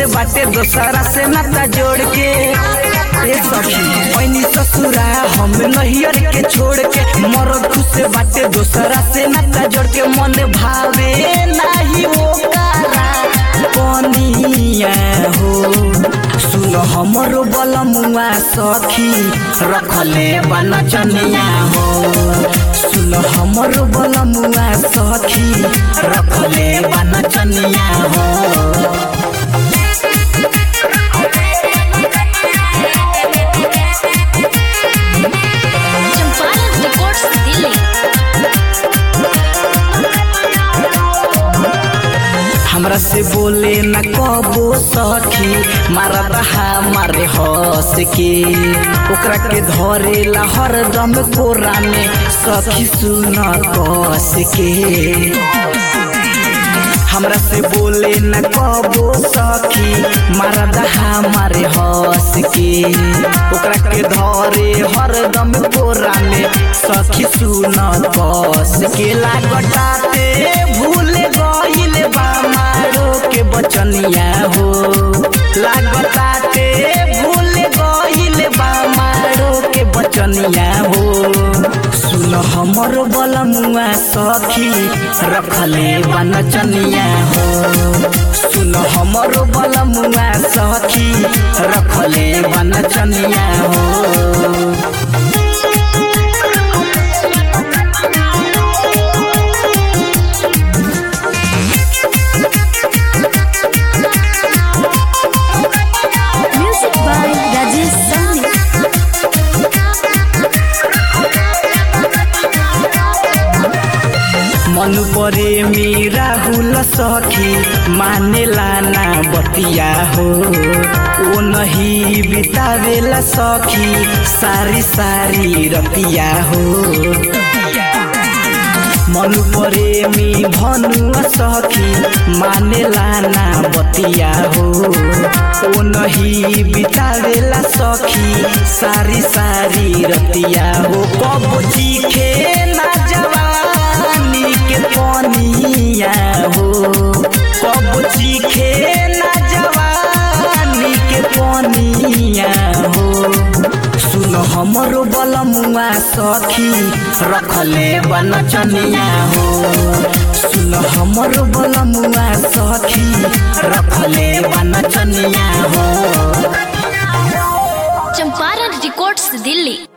से बाटे दोसरा से नाता जोड़ के ए सखी पैनी ससुरा हम नहियर के छोड़ के मरद से बाटे दोसरा से नाता जोड़ के मन भावे नाही वो कारा कनिया हो सुन हमरो बलमुआ सखी रखले बन चनिया हो सुन हमरो बलमुआ सखी रखले बन चनिया हो चंपारण रिकॉर्ड्स दिल्ली हमरा से बोले न कबो सखी मारा रहा मारे हंस के ओकरा के धरे ला हरदम कोरा में सखी सुन कस के हमरा से बोले न कबो सखी मारा दहा मारे हंस के ओकरा के धरे हरदम कोरा में सखी सुन कस के लागटाते भूल गइल बा मारो के बचनिया हो लागताते भूल गइल बा मारो के बचनिया हो सुन हमर बलमुआ सखी रखले बन चनिया हो सुन हमर बलमुआ सखी रखले बन चनिया हो म्यूजिक बाय राजेश साहनी मन परे मेरा हुल सखी मानेला ना बतिया हो ओ नहीं बितावेला सखी सारी सारी रतिया हो मन परे मी भनुआ सखी मानेला ना बतिया हो ओ नहीं बितावेला सखी सारी सारी रतिया हो कब चीखे ना जवानी के पनिया हो कब चीखे ना जवानी के पनिया हो सुन हमरो बलमुआ सखी रखले बन चनिया हो सुन हमरो बलमुआ सखी रखले बन चनिया हो चंपारण रिकॉर्ड्स दिल्ली